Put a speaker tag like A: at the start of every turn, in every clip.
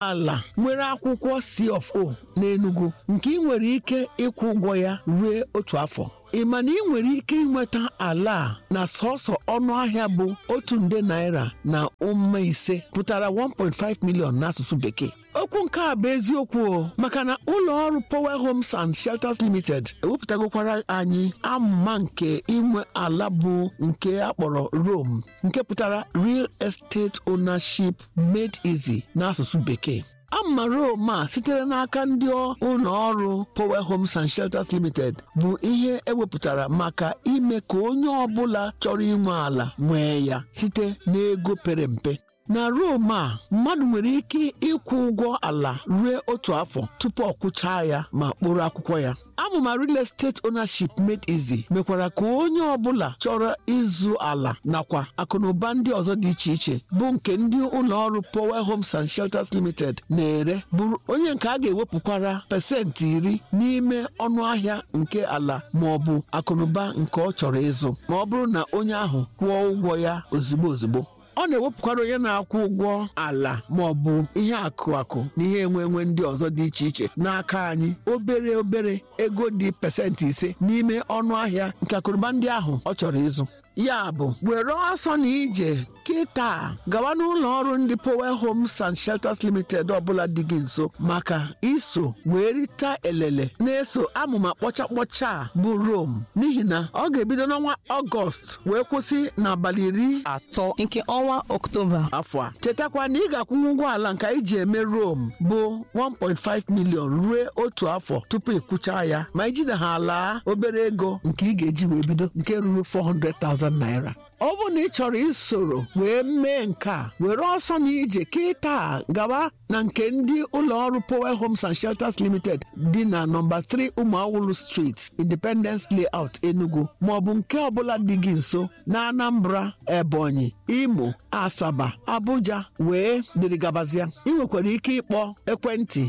A: ala nwere akwụkwọ C of O n'Enugu nke ị nwere ike ịkwụ ụgwọ ya ruo otu afọ ị ma na ị nwere ike ịnweta ala a na sọsọ ọnụ ahịa bụ otu nde naira na ụma ise pụtara 1.5 million n'asụsụ bekee okwu nke a bụ eziokwu o maka na ụlọ ọrụ Power Homes and Shelters Limited ewepụtagokwara anyị amụma nke inwe ala bụ nke akpọrọ Rome nke pụtara Real Estate Ownership Made Easy n'asụsụ bekee ama Rome a sitere n'aka ndị ụlọ ọrụ Power Homes and Shelters Limited bụ ihe ewepụtara maka ime ka onye ọbụla chọrọ inwe ala nwee ya site n'ego pere mpe na Rome a mmadụ nwere ike ịkwụ ụgwọ ala ruo otu afọ tupu ọ kwụchaa ya ma kpụrụ akwụkwọ ya amụma real estate ownership made easy mekwara ka onye ọbụla chọrọ ịzụ ala nakwa akụnụba ndị ọzọ dị iche iche bụ nke ndị ụlọ ọrụ Power Homes and Shelters Limited na-ere bụrụ onye nke a ga-ewepụkwara pasentị iri n'ime ọnụ ahịa nke ala ma ọ bụ akụnụba nke ọ chọrọ ịzụ ma ọ bụrụ na onye ahụ kwụọ ụgwọ ya ozigbo ozigbo ọ na-ewepụkwara onye na-akwụ ụgwọ ala ma ọ bụ ihe akụ akụ na ihe enwe enwe ndị ọzọ dị iche iche n'aka anyị obere obere ego dị pasentị ise n'ime ọnụ ahịa nke akụrụba ndị ahụ ọ chọrọ ịzụ ya bụ were ọsọ na ije kịta gawa n'ụlọ ọrụ ndị Power Homes and Shelters Limited ọbụla dị gị nso maka iso wee rita elele na-eso amụma kpọcha kpọcha a bụ Rome n'ihi na ọ ga-ebido n'ọnwa Ọgọst wee kwụsị n'abalị iri
B: atọ nke ọnwa Ọktoba
A: afọ a chetakwa na ị ga-akwụnwu ụgwọ ala nke anyị ji eme Rome bụ 1.5 million ruo otu afọ tupu ịkwụcha ya ma ijide ha laa obere ego nke ị ga-eji wee bido nke ruru 400,000 naira ọ bụ na ị chọrọ isoro wee mee nke a were ọsọ na ije kịta gawa na nke ndị ụlọ ọrụ Power Homes and Shelters Limited dị na nọmba 3 Ụmụawụrụ Street Independence Layout Enugu maọbụ nke ọbụla dị gị nso na Anambra Ebonyi Imo Asaba Abuja wee dịrị gabazịa ị nwekwara ike ịkpọ ekwentị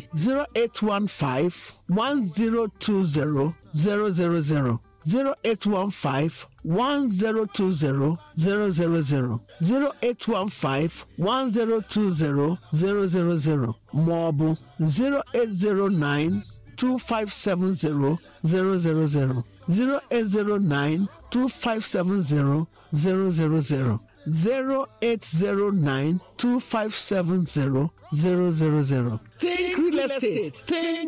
A: 0815 1020 000 0815 1020 000 0815 1020 000 ma ọ bụ 0809 2570 000 0809 2570 000 0809 2570 000 Think real estate. Think